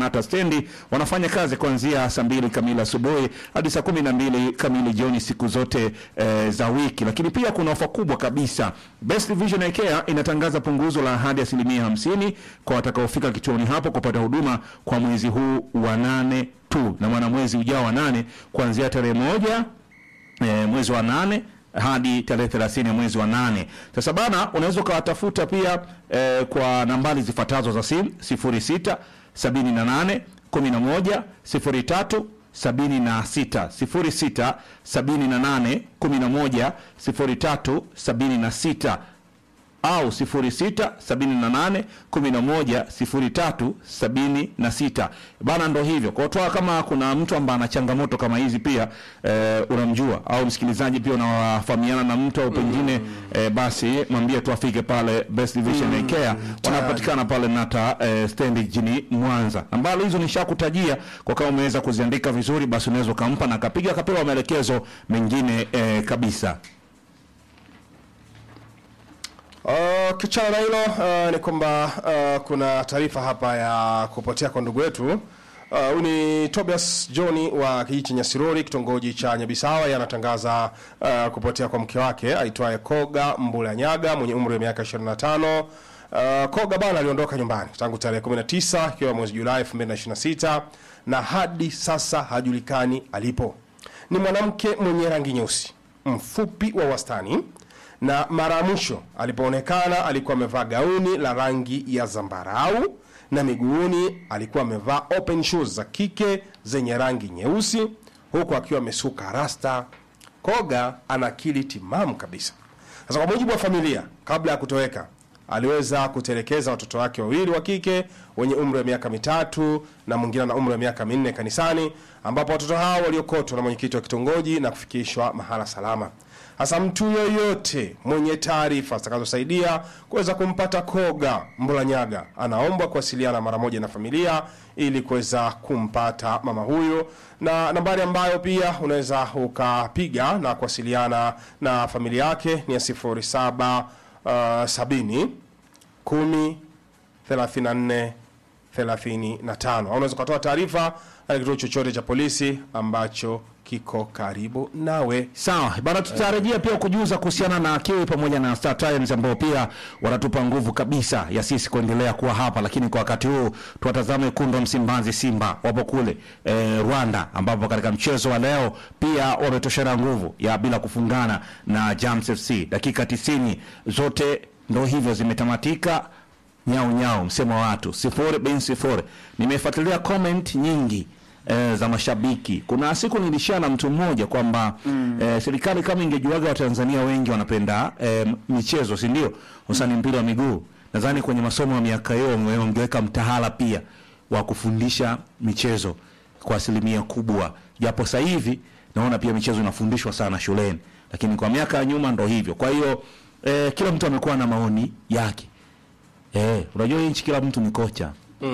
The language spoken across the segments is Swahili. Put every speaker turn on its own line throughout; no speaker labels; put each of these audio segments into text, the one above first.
Nata stendi wanafanya kazi kuanzia saa mbili kamili asubuhi hadi saa kumi na mbili kamili jioni siku zote eh, za wiki. Lakini pia kuna ofa kubwa kabisa. Best Vision Eye Care inatangaza punguzo la hadi asilimia hamsini kwa watakaofika kituoni hapo kupata huduma kwa mwezi huu wa nane tu na mwana mwezi ujao wa nane kuanzia tarehe moja e, mwezi wa nane hadi tarehe 30 ya mwezi wa nane. Sasa bana, unaweza ukawatafuta pia e, kwa nambari zifuatazo za simu 06 78 11 03 76 06 78 11 03 76 au 06 78 11 03 76 bana, ndo hivyo kwa toa. Kama kuna mtu ambaye ana changamoto kama hizi pia eh, unamjua au msikilizaji pia unawafahamiana na mtu au pengine eh, basi mwambie tu afike pale Best Vision Eye Care wanapatikana pale Nata eh, stendi jijini Mwanza. Nambari hizo nishakutajia kwa kama umeweza kuziandika vizuri, basi unaweza ukampa na akapiga akapewa maelekezo mengine eh, kabisa.
Uh, kichana na hilo uh, ni kwamba uh, kuna taarifa hapa ya kupotea kwa ndugu wetu huyu uh, ni Tobias John wa kijiji cha Nyasirori kitongoji cha Nyabisawa yanatangaza uh, kupotea kwa mke wake aitwaye Koga Mbula Nyaga mwenye umri wa miaka 25. Uh, Koga bana aliondoka nyumbani tangu tarehe 19 ikiwa mwezi Julai 2026 na hadi sasa hajulikani alipo. Ni mwanamke mwenye rangi nyeusi, mfupi wa wastani na mara ya mwisho alipoonekana alikuwa amevaa gauni la rangi ya zambarau na miguuni alikuwa amevaa open shoes za kike zenye rangi nyeusi huku akiwa amesuka rasta. Koga ana akili timamu kabisa. Sasa kwa mujibu wa familia, kabla ya kutoweka aliweza kutelekeza watoto wake wawili wa kike wenye umri wa miaka mitatu na mwingine na umri wa miaka minne kanisani, ambapo watoto hao waliokotwa na mwenyekiti wa kitongoji na kufikishwa mahala salama. Hasa mtu yoyote mwenye taarifa zitakazosaidia kuweza kumpata Koga Mbulanyaga anaombwa kuwasiliana mara moja na familia ili kuweza kumpata mama huyu, na nambari ambayo pia unaweza ukapiga na kuwasiliana na familia yake ni ya 07 uh, 70 10 34 35 au unaweza ukatoa taarifa katika kituo chochote cha polisi ambacho kiko karibu nawe.
Sawa bana, tutarejea pia kujuza kuhusiana na Kiwi pamoja na Star Times ambao pia wanatupa nguvu kabisa ya sisi kuendelea kuwa hapa, lakini kwa wakati huu tuwatazame wekundu wa Msimbazi Simba wapo kule e, Rwanda, ambapo katika mchezo wa leo pia wametoshana nguvu ya bila kufungana na Jams FC. Dakika 90 zote ndo hivyo zimetamatika nyau nyau, msemo wa watu sifuri bin sifuri. Nimefuatilia comment nyingi e, za mashabiki. Kuna siku nilishia na mtu mmoja kwamba mm. e, serikali kama ingejuaga Watanzania wengi wanapenda e, michezo, si ndio? Hususani mpira wa miguu, nadhani kwenye masomo ya miaka hiyo wangeweka mtahala pia wa kufundisha michezo kwa asilimia kubwa, japo sasa hivi naona pia michezo inafundishwa sana shuleni, lakini kwa miaka ya nyuma ndo hivyo. Kwa hiyo e, kila mtu amekuwa na maoni yake. Eh, unajua hii nchi kila mtu ni kocha.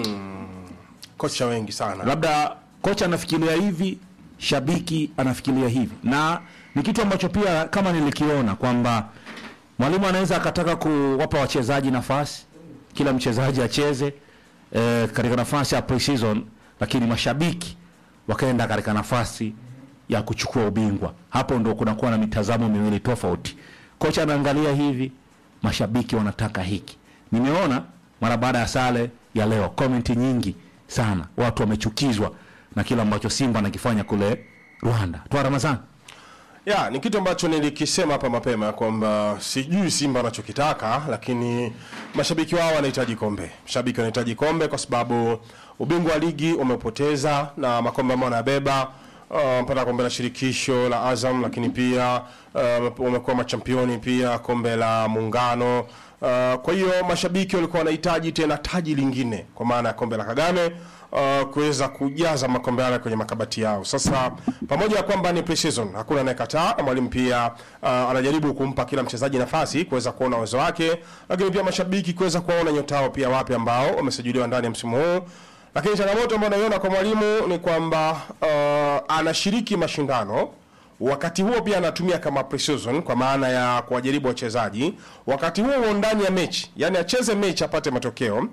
Kocha wengi sana
Labda kocha anafikiria hivi, shabiki anafikiria hivi, na ni kitu ambacho pia kama nilikiona kwamba mwalimu anaweza akataka kuwapa wachezaji nafasi, kila mchezaji acheze eh, katika nafasi ya pre-season, lakini mashabiki wakaenda katika nafasi ya kuchukua ubingwa. Hapo ndo kunakuwa na mitazamo miwili tofauti. Kocha anaangalia hivi, mashabiki wanataka hiki. Nimeona mara baada ya sare ya leo komenti nyingi sana, watu wamechukizwa na kile ambacho Simba anakifanya kule Rwanda. Toa Ramadhani.
ya ni kitu ambacho nilikisema hapa mapema kwamba sijui Simba wanachokitaka, lakini mashabiki wao wanahitaji kombe. Mashabiki wanahitaji kombe kwa sababu ubingwa wa ligi umepoteza na makombe ambayo wanabeba uh, mpata kombe la shirikisho la Azam, lakini pia uh, wamekuwa machampioni pia kombe la muungano uh, kwa hiyo mashabiki walikuwa wanahitaji tena taji lingine kwa maana ya kombe la Kagame uh, kuweza kujaza makombe yale kwenye makabati yao. Sasa pamoja na kwamba ni pre-season, hakuna anayekataa, na mwalimu pia uh, anajaribu kumpa kila mchezaji nafasi kuweza kuona uwezo wake, lakini pia mashabiki kuweza kuwaona nyota wao pia wapi ambao wamesajiliwa ndani ya msimu huu. Lakini changamoto ambayo naiona kwa mwalimu ni kwamba uh, anashiriki mashindano wakati huo pia anatumia kama pre-season kwa maana ya kuwajaribu wachezaji wakati huo huo ndani ya mechi, yani acheze mechi apate matokeo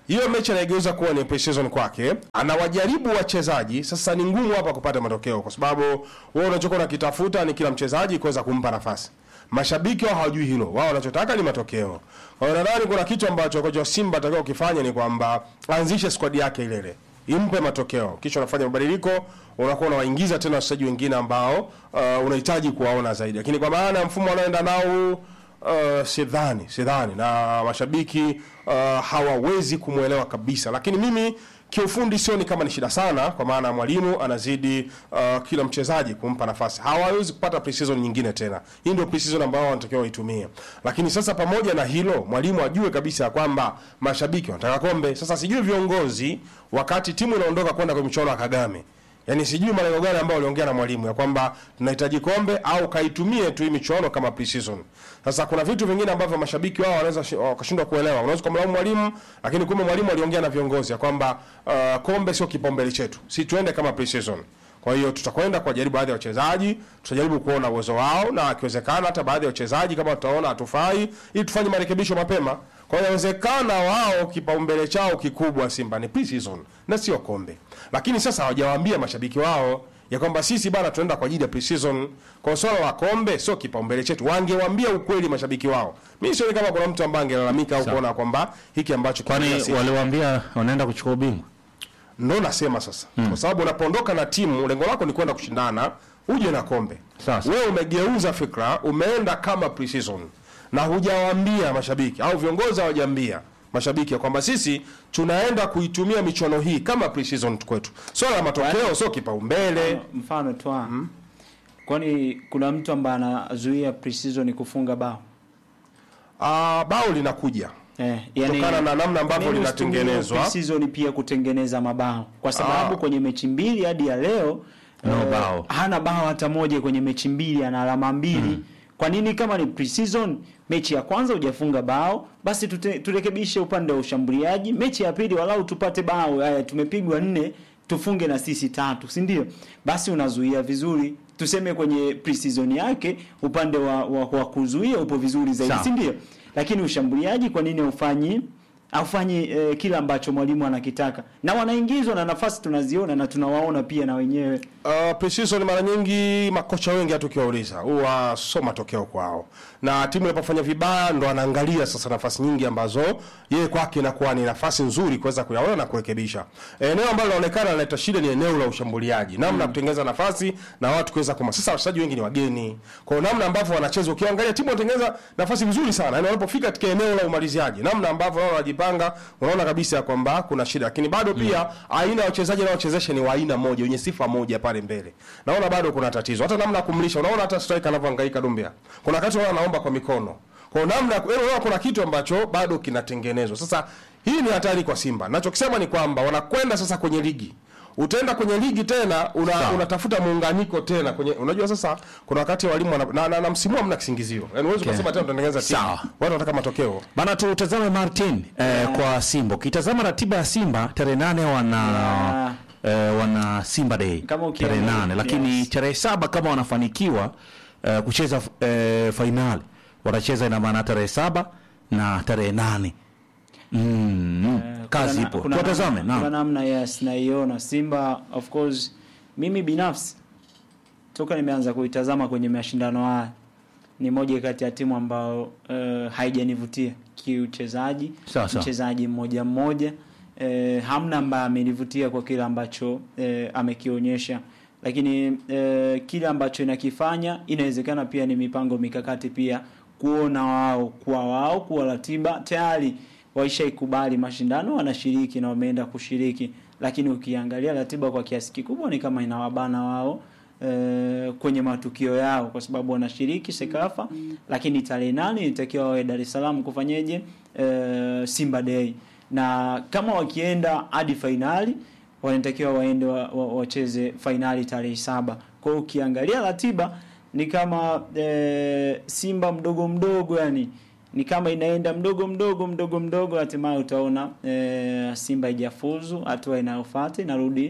hiyo mechi anaigeuza kuwa ni pre-season kwake, anawajaribu wachezaji. Sasa ni ngumu hapa kupata matokeo, kwa sababu wewe unachokuwa unakitafuta ni kila mchezaji kuweza kumpa nafasi. Mashabiki wao hawajui hilo, wao wanachotaka ni matokeo. Kwa hiyo nadhani kuna kitu ambacho kocha wa Simba atakao kufanya ni kwamba aanzishe squad yake ile ile impe matokeo, kisha unafanya mabadiliko, unakuwa unawaingiza tena wachezaji wengine ambao uh, unahitaji kuwaona zaidi, lakini kwa maana ya mfumo anaoenda nao uh, sidhani sidhani, na mashabiki uh, hawawezi kumwelewa kabisa, lakini mimi kiufundi sioni kama ni shida sana, kwa maana ya mwalimu anazidi uh, kila mchezaji kumpa nafasi. Hawawezi kupata preseason nyingine tena, hii ndio preseason ambao wanatakiwa waitumie. Lakini sasa pamoja na hilo, mwalimu ajue kabisa ya kwamba mashabiki wanataka kombe. Sasa sijui viongozi, wakati timu inaondoka kwenda kwenye michuano ya Kagame Yaani sijui malengo gani ambayo waliongea na mwalimu ya kwamba tunahitaji kombe au kaitumie tu hii michuano kama pre-season. Sasa kuna vitu vingine ambavyo mashabiki wao wanaweza shi- wakashindwa kuelewa. Unaweza kumlaumu mwalimu, lakini kumbe mwalimu aliongea na viongozi ya kwamba uh, kombe sio kipaumbele chetu. Si tuende kama pre-season. Kwa hiyo tutakwenda kuwajaribu baadhi ya wachezaji, tutajaribu kuona uwezo wao na akiwezekana hata baadhi ya wachezaji kama tutaona hatufai ili tufanye marekebisho mapema. Kwa hiyo inawezekana wao kipaumbele chao kikubwa Simba ni pre-season na sio kombe. Lakini sasa hawajawaambia mashabiki wao ya kwamba sisi bana tunaenda kwa ajili ya pre-season. Kwa swala la kombe sio kipaumbele chetu. Wangewaambia ukweli mashabiki wao. Mimi sioni kama kuna mtu ambaye angelalamika au kuona kwamba hiki ambacho
Kwani
kinatokea si-
waliwaambia wanaenda kuchukua ubingwa?
ndo nasema sasa kwa sababu unapoondoka na timu lengo lako ni kwenda kushindana uje na kombe
Sasa.
wewe umegeuza fikra umeenda kama pre-season na hujawaambia mashabiki au viongozi hawajaambia mashabiki ya kwamba sisi tunaenda kuitumia michuano hii kama pre-season kwetu swala la matokeo sio kipaumbele
mfano twa kwani kuna mtu ambaye anazuia pre-season kufunga bao
Ah, bao linakuja
eh,
Kutokana na namna ambavyo
kwa nini usitumie
linatengenezwa.
pre-season pia kutengeneza mabao kwa sababu kwenye mechi mbili hadi ya leo
No
eh,
bao.
hana bao hata moja kwenye mechi mbili ana alama mbili kwa nini kama ni pre-season mechi ya kwanza hujafunga bao basi tute, turekebishe upande wa ushambuliaji mechi ya pili walau tupate bao haya tumepigwa nne tufunge na sisi tatu si ndio basi unazuia vizuri tuseme kwenye pre-season yake upande wa, wa, wa kuzuia upo vizuri zaidi
Sawa.
si ndio lakini ushambuliaji kwa nini haufanyi haufanyi eh, kile ambacho mwalimu anakitaka na wanaingizwa na nafasi tunaziona na tunawaona pia na wenyewe
Uh, pre-season mara nyingi makocha wengi hata ukiwauliza huwa sio matokeo kwao, na timu inapofanya vibaya ndo anaangalia sasa nafasi nyingi ambazo yeye kwake inakuwa ni nafasi nzuri kuweza kuyaona na kurekebisha. Eneo ambalo linaonekana linaleta shida ni eneo la ushambuliaji, namna ya kutengeneza nafasi na watu kuweza kuma. Sasa wachezaji wengi ni wageni, kwa hiyo namna ambavyo wanacheza, ukiangalia timu inatengeneza nafasi vizuri sana, yani wanapofika katika eneo la umaliziaji, namna ambavyo wao wanajipanga, unaona kabisa ya kwamba kuna shida, lakini bado pia aina ya wachezaji wanaochezesha ni wa aina moja, wenye sifa moja pale mbele. Naona bado kuna tatizo, hata namna ya kumlisha, unaona hata striker anavyohangaika Dumbia, kuna wakati wao anaomba kwa mikono, kwa namna yaani unaona kuna kitu ambacho bado kinatengenezwa. Sasa hii ni hatari kwa Simba. Nachokisema ni kwamba wanakwenda sasa kwenye ligi utaenda kwenye ligi tena una,
Sawa.
unatafuta muunganiko tena kwenye unajua sasa kuna wakati walimu wana, na, na, na msimu hamna kisingizio yani huwezi
Okay.
kusema tena utatengeneza timu
Sawa.
watu wanataka matokeo
Bana, tutazame Martin eh, kwa Simba. Ukitazama ratiba ya Simba tarehe nane wana eh, wana Simba Day
Kama
tarehe
ukiangalia,
nane, lakini
yes.
tarehe saba kama wanafanikiwa eh, kucheza eh, fainali watacheza ina maana tarehe saba na tarehe nane. Mm,
Eh,
kazi
kuna na-
ipo,
kuna
tuwatazame.
namna- kuna
Naam,
namna yes naiona Simba of course mimi binafsi toka nimeanza kuitazama kwenye mashindano haya ni moja kati ya timu ambao uh, haijanivutia kiuchezaji
Sawa, sawa.
mchezaji mmoja mmoja uh, hamna ambaye amenivutia kwa kile ambacho uh, amekionyesha lakini uh, kile ambacho inakifanya inawezekana pia ni mipango mikakati pia kuona wao kwa wao kuwa ratiba tayari waishaikubali mashindano wanashiriki na wameenda kushiriki lakini ukiangalia ratiba kwa kiasi kikubwa ni kama inawabana wao eh, kwenye matukio yao kwa sababu wanashiriki Sekafa lakini tarehe nane ilitakiwa wawe Dar es Salaam kufanyeje eh, Simba Day na kama wakienda hadi fainali wanatakiwa waende wa- wa- wacheze fainali tarehe saba kwa hiyo ukiangalia ratiba ni kama eh, Simba mdogo mdogo yani ni kama inaenda mdogo mdogo mdogo mdogo hatimaye utaona eh, Simba ijafuzu hatua inayofuata inarudi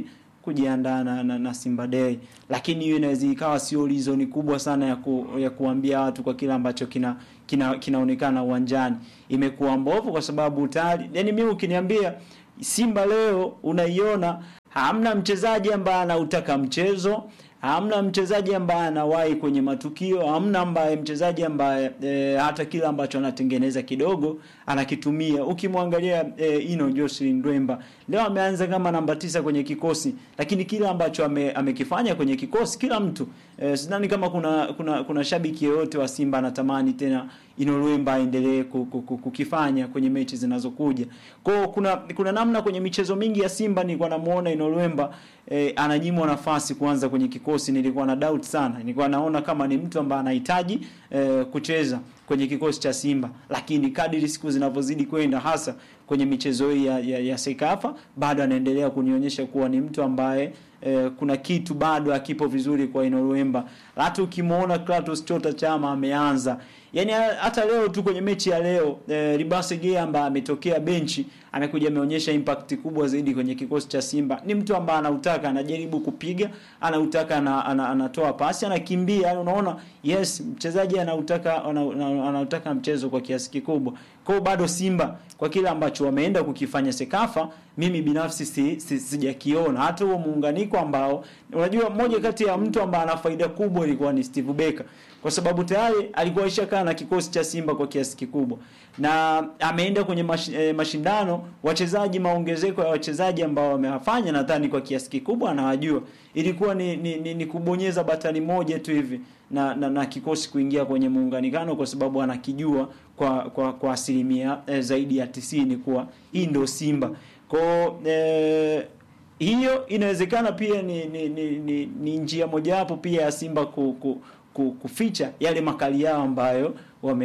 kujiandaa na, na, na Simba Day, lakini hiyo inaweza ikawa sio reason kubwa sana ya, ku, ya kuambia watu kwa kile ambacho kina kina kinaonekana uwanjani. Imekuwa mbovu kwa sababu tayari, yani mimi ukiniambia Simba leo unaiona hamna mchezaji ambaye anautaka mchezo hamna mchezaji ambaye anawahi kwenye matukio, hamna ambaye mchezaji ambaye e, hata kile ambacho anatengeneza kidogo anakitumia. Ukimwangalia e, Ino Jocelyn Dwemba leo ameanza kama namba tisa kwenye kikosi, lakini kile ambacho ame, amekifanya kwenye kikosi kila mtu e, sidhani kama kuna kuna kuna shabiki yeyote wa Simba anatamani tena Ino Dwemba aendelee kukifanya kwenye mechi zinazokuja. Kwa kuna kuna namna kwenye michezo mingi ya Simba nilikuwa namuona Ino Dwemba e, ananyimwa nafasi kuanza kwenye kikosi. Nilikuwa na doubt sana, nilikuwa naona kama ni mtu ambaye anahitaji e, kucheza kwenye kikosi cha Simba, lakini kadiri siku zinavyozidi kwenda, hasa kwenye michezo hii ya, ya, ya Sekafa, bado anaendelea kunionyesha kuwa ni mtu ambaye e, kuna kitu bado akipo vizuri kwa Ino Dwemba. Hata ukimwona Kratos Chota Chama ameanza Yaani hata leo tu kwenye mechi ya leo e, Ribase Gea ambaye ametokea benchi amekuja ameonyesha impact kubwa zaidi kwenye kikosi cha Simba. Ni mtu ambaye anautaka, anajaribu kupiga, anautaka na, ana, anatoa pasi, anakimbia. Yani unaona yes, mchezaji anautaka anautaka mchezo kwa kiasi kikubwa. Kwa bado Simba kwa kile ambacho wameenda kukifanya Sekafa, mimi binafsi si, si, sijakiona hata huo muunganiko ambao unajua, mmoja kati ya mtu ambaye ana faida kubwa ilikuwa ni Steve Becker kwa sababu tayari alikuwa ishakaa na kikosi cha Simba kwa kiasi kikubwa na ameenda kwenye mash, e, mashindano. Wachezaji, maongezeko ya wachezaji ambao wamewafanya nadhani kwa kiasi kikubwa anawajua. Ilikuwa ni, ni, ni, ni kubonyeza batani moja tu hivi na, na, na kikosi kuingia kwenye muunganikano, kwa sababu anakijua kwa kwa, kwa asilimia e, zaidi ya tisini kuwa hii ndio Simba kwa e, hiyo inawezekana pia ni, ni, ni, ni, ni njia mojawapo pia ya Simba ku, ku, kuficha yale makali yao ambayo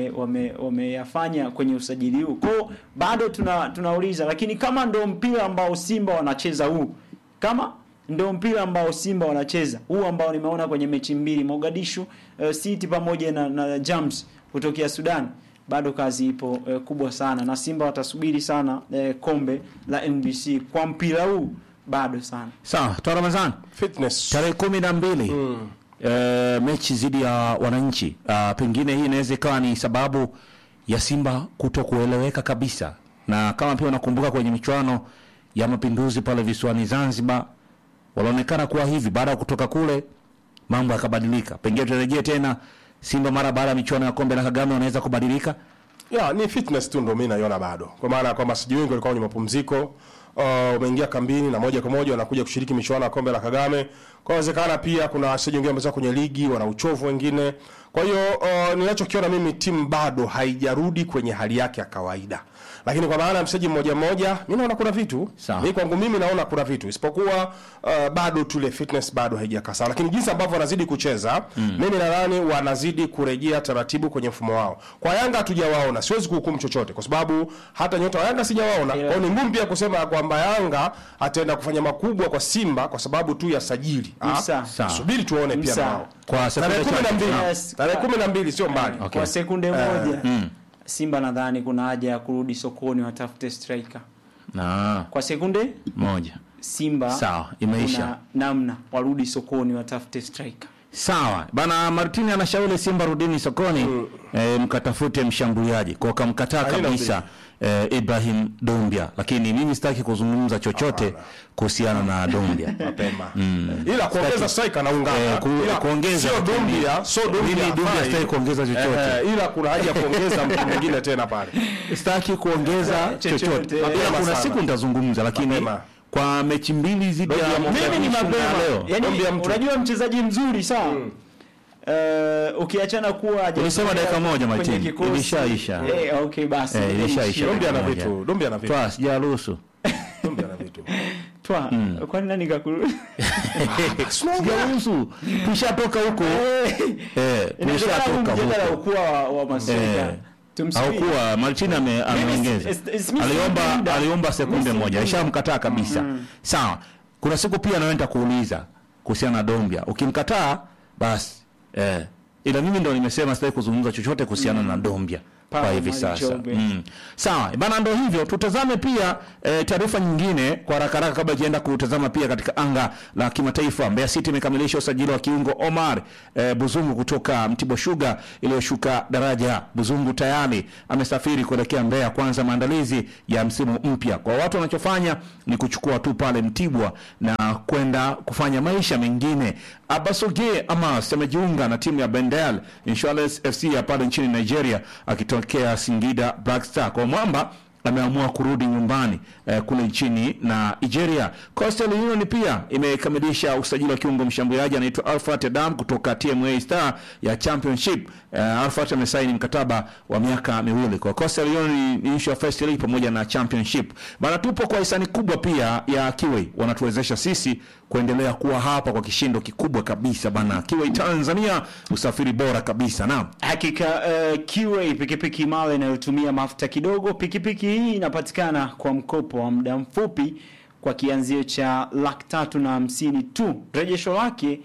wameyafanya wame kwenye usajili huu. Kwao bado tuna tunauliza, lakini kama ndo mpira ambao Simba wanacheza huu, kama ndo mpira ambao Simba wanacheza huu ambao nimeona kwenye mechi mbili Mogadishu uh, City pamoja na, na Jams kutokea Sudan, bado kazi ipo uh, kubwa sana, na Simba watasubiri sana uh, kombe la NBC kwa mpira huu bado sana.
Sawa, toa Ramadhani.
Fitness.
Tarehe kumi na mbili mm. E, mechi dhidi ya wananchi uh, pengine hii inaweza ikawa ni sababu ya Simba kuto kueleweka kabisa, na kama pia unakumbuka kwenye michuano ya mapinduzi pale visiwani Zanzibar walaonekana kuwa hivi, baada ya kutoka kule mambo yakabadilika. Pengine tutarejea tena Simba mara baada ya michuano ya kombe la Kagame wanaweza kubadilika.
Ya, ni fitness tu ndio mimi naiona bado, kwa maana kwamba siji wengi walikuwa kwenye mapumziko uh, umeingia kambini na moja kwa moja wanakuja kushiriki michuano ya kombe la Kagame. Kwa inawezekana pia kuna wachezaji wengine ambao kwenye ligi wana uchovu wengine. Kwa hiyo uh, ninachokiona mimi timu bado haijarudi kwenye hali yake ya kawaida. Lakini kwa maana mchezaji mmoja mmoja, mimi naona kuna vitu.
Sawa.
Mimi kwangu mimi naona kuna vitu. Isipokuwa uh, bado tule fitness bado haijakaa sawa. Lakini jinsi ambavyo wanazidi kucheza, mimi nadhani wanazidi kurejea taratibu kwenye mfumo wao. Kwa Yanga hatujawaona, siwezi kuhukumu chochote kwa sababu hata nyota wa Yanga sijawaona. Kwa hiyo ni ngumu pia kusema kwamba Yanga ataenda kufanya makubwa kwa Simba kwa sababu tu ya sajili. Ah,
Msa.
Sawa.
Subiri tuone pia
Msa.
nao.
Kwa
Tarehe
sekunde
kumi na
chache.
mbili.
Yes.
Tarehe kumi na mbili sio mbali.
Okay.
Kwa sekunde moja
mm.
Simba nadhani kuna haja ya kurudi sokoni watafute striker.
Na
Kwa sekunde
moja.
Simba
Sawa, imeisha.
kuna namna warudi sokoni watafute striker.
Sawa bana, Martini anashauri Simba rudini sokoni eh, mkatafute mshambuliaji kwa kamkataa
Haina
kabisa eh, Ibrahim Dombia, lakini mimi sitaki kuzungumza chochote kuhusiana na Dombia
Mapema. Ila kuongeza striker na ungana.
Eh, ku-
Ila
kuongeza
sio
lakini-
Dumbia, sio Dumbia.
mimi Dombia
hafai.
sitaki kuongeza chochote,
Eh, ila kuna haja ya kuongeza mtu mwingine tena pale.
sitaki kuongeza
Chochote.
chochote.
Mapema
Ila kuna
sana.
siku nitazungumza, lakini
Mapema.
kwa mechi mbili zidi ya
Dombia mapema.
Mimi ni mapema.
leo.
Yaani
Dombia mtu.
unajua mchezaji mzuri sawa. Uh, ukiachana kuwa haja-
Ulisema dakika moja,
kwenye
Martin.
kikosi.
Ilishaisha.
Eh, okay basi.
Eh, ilishaisha.
Dombia ana
Moja.
vitu, Dombia ana vitu.
Twa sijaruhusu.
Dombia ana vitu.
Twa. Kwani nani kakuru?
Sijaruhusu. Tushatoka huko. Eh,
Inawezekana huu
tushatoka
mjadala
huko.
ukuwa wa, wa maswali.
Eh,
Tumsubiri.
Haukuwa Martin ame- ameongeza.
Mimi si- si- mimi si
Aliomba
muda.
aliomba sekunde
Mimi si
moja.
muda.
Ishamkataa kabisa. Sawa. Kuna siku pia naenda kuuliza kuhusiana na Dombia. Ukimkataa basi eh ila mimi ndo nimesema sitaki kuzungumza chochote kuhusiana na Dombia. kwa
Paul
hivi
Mali
sasa
Jobe.
mm. Sawa bana, ndo hivyo. Tutazame pia e, taarifa nyingine kwa haraka haraka kabla ijaenda kutazama pia katika anga la kimataifa. Mbeya City imekamilisha usajili wa kiungo Omar e, Buzungu kutoka Mtibwa Sugar iliyoshuka daraja. Buzungu tayari amesafiri kuelekea Mbeya kuanza maandalizi ya msimu mpya. Kwa watu wanachofanya ni kuchukua tu pale Mtibwa na kwenda kufanya maisha mengine. Abasoge Amas amejiunga na timu ya Bendel Insurance FC ya pale nchini Nigeria akitokea Singida Black Star. Kwa mwamba ameamua kurudi nyumbani eh, kule nchini na Nigeria. Coastal Union pia imekamilisha usajili wa kiungo mshambuliaji anaitwa Alfred Adam kutoka TMA Star ya Championship. Eh, Alfred amesaini mkataba wa miaka miwili kwa Coastal Union ni issue ya First League pamoja na Championship. Bana, tupo kwa hisani kubwa pia ya Kiwi, wanatuwezesha sisi kuendelea kuwa hapa kwa kishindo kikubwa kabisa bana. Kiwi Tanzania, usafiri bora kabisa. Naam.
Hakika uh, QA pikipiki imara inayotumia mafuta kidogo. Pikipiki hii inapatikana kwa mkopo wa muda mfupi kwa kianzio cha laki tatu na hamsini tu. Rejesho lake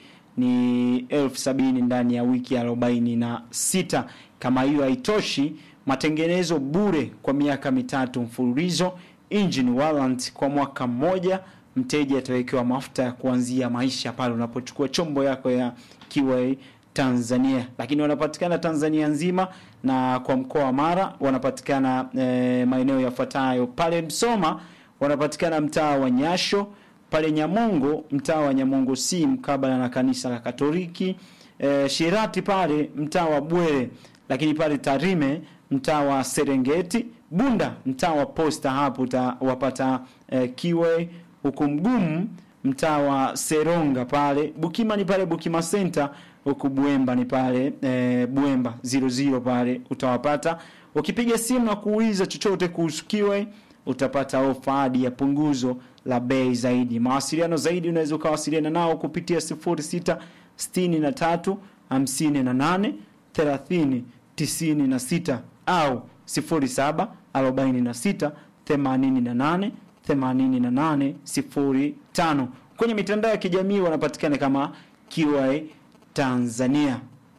ni elfu sabini ndani ya wiki arobaini na sita. Kama hiyo haitoshi, matengenezo bure kwa miaka mitatu mfululizo, engine warrant kwa mwaka mmoja. Mteja atawekewa mafuta ya kuanzia maisha pale unapochukua chombo yako ya QA Tanzania, lakini wanapatikana Tanzania nzima na kwa mkoa wa Mara wanapatikana e, maeneo yafuatayo: pale Msoma wanapatikana mtaa wa Nyasho, pale Nyamongo mtaa wa Nyamongo si mkabala na kanisa la Katoliki, e, Shirati pale mtaa wa Bwere, lakini pale Tarime mtaa wa Serengeti, Bunda mtaa wa Posta, hapo utawapata e, Kiwe, huku Mgumu mtaa wa Seronga pale, Bukima ni pale Bukima Center huku Buemba ni pale e, Buemba 00 pale utawapata. Ukipiga simu na kuuliza chochote kuhusu Kiwe utapata ofa hadi ya punguzo la bei zaidi. Mawasiliano zaidi unaweza ukawasiliana nao kupitia 06 63 58 30 96 au 07 46 88 88 05. Kwenye mitandao ya kijamii wanapatikana kama QA Tanzania.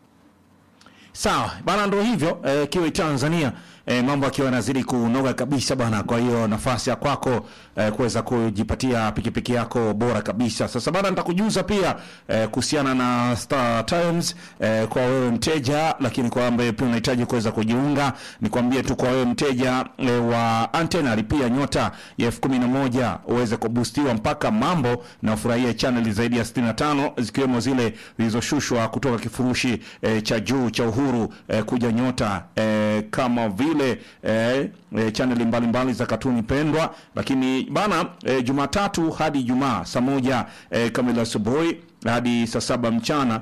Sawa bana, ndo hivyo eh, kiwe Tanzania eh, mambo akiwa yanazidi kunoga kabisa bana. Kwa hiyo nafasi ya kwako eh, kuweza kujipatia pikipiki yako bora kabisa. Sasa bana, nitakujuza pia eh, kuhusiana na Star Times eh, kwa wewe mteja, lakini kwa ambaye pia unahitaji kuweza kujiunga, nikwambie tu kwa wewe mteja eh, wa antena lipia nyota ya elfu kumi na moja uweze kubustiwa mpaka mambo na ufurahie chaneli zaidi ya 65 zikiwemo zile zilizoshushwa kutoka kifurushi eh, cha juu cha Uhuru eh, kuja nyota eh, kama vile eh, eh, chaneli mbalimbali za katuni pendwa, lakini bana eh, Jumatatu hadi Ijumaa saa moja eh, kamili asubuhi hadi saa saba mchana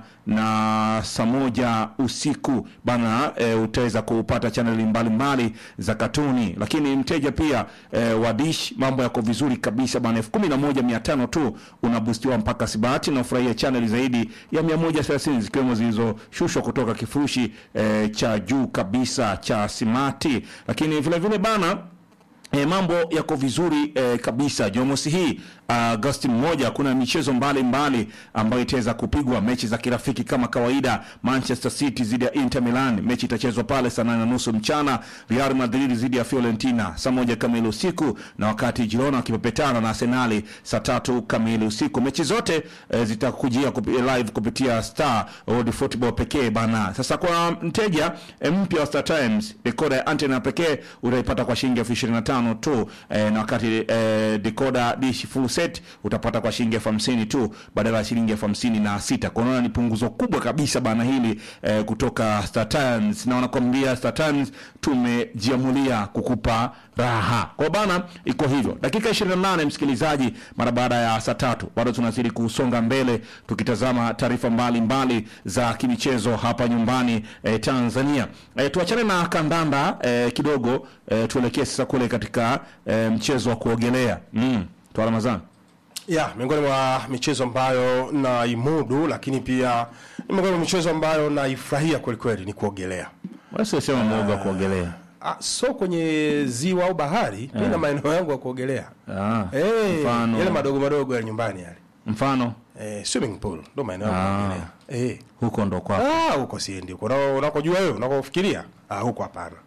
na saa moja usiku bana e, utaweza kupata chaneli mbalimbali za katuni, lakini mteja pia e, wa dish mambo yako vizuri kabisa bana, elfu kumi na moja mia tano tu unabustiwa mpaka Sibati na ufurahia chaneli zaidi ya mia moja thelathini zikiwemo zilizoshushwa kutoka kifurushi e, cha juu kabisa cha Simati, lakini vile vile bana E, mambo yako vizuri e, kabisa. Jumamosi hii Agosti mmoja kuna michezo mbalimbali ambayo itaweza kupigwa, mechi za kirafiki kama kawaida. Manchester City dhidi ya Inter Milan, mechi itachezwa pale saa nane na nusu mchana. Real Madrid dhidi ya Fiorentina saa moja kamili usiku, na wakati Girona wakipepetana na Arsenali saa tatu kamili usiku. Mechi zote e, zitakujia kupi, live kupitia Star World Football pekee bana. Sasa kwa mteja e, mpya wa Star Times, dekoda ya antena pekee utaipata kwa shilingi elfu ishirini na tano tu e, na wakati e, decoder dish full set utapata kwa shilingi elfu hamsini tu badala ya shilingi elfu hamsini na sita kwa unaona ni punguzo kubwa kabisa bana hili e, kutoka Star Times na wanakwambia Star Times tumejiamulia kukupa raha kwa bana iko hivyo dakika 28 msikilizaji mara baada ya saa tatu bado tunazidi kusonga mbele tukitazama taarifa mbalimbali za kimichezo hapa nyumbani e, Tanzania e, tuachane na kandanda e, kidogo e, tuelekee sasa kule katika e, mchezo wa kuogelea mm. Toa Ramadhani
ya miongoni mwa michezo ambayo naimudu, lakini pia ni miongoni mwa michezo ambayo naifurahia kwelikweli ni kuogelea.
wasiosema mwoga wa kuogelea
Ah, so kwenye ziwa au bahari mi na maeneo yangu ya kuogelea
Ah,
Eh,
mfano
yale madogo madogo ya nyumbani yale
mfano
eh, swimming pool ndo maeneo yangu ya
Ah.
kuogelea eh.
huko ndo kwa
Ah, huko siendi huko Unako- unakojua wewe unakofikiria ah, huko hapana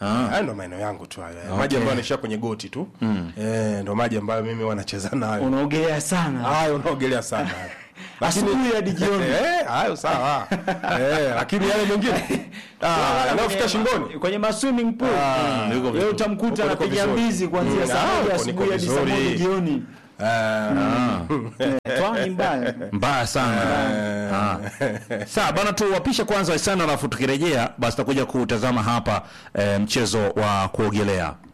Haya ndo maeneo yangu tu hayo. Maji ambayo yanaishia kwenye goti tu. Eh, ndo maji ambayo mimi wanacheza nayo.
unaogelea sana
Hayo unaogelea sana.
asubuhi hadi jioni
Eh, hayo sawa. Eh, lakini yale mengine ah, yanayofika shingoni.
kwenye ma swimming pool
Ah,
yuko
yeye
vizuri.
utamkuta
Huko niko
anapiga
vizuri.
mbizi kuanzia
Mm,
saa
ah,
moja
huko
asubuhi
niko
hadi saa moja
vizuri.
jioni
Ah,
Eh, twani mbaya
mbaya sana Ah. sawa bana tuwapishe kwanza sana alafu tukirejea basi tutakuja kutazama hapa eh, mchezo wa kuogelea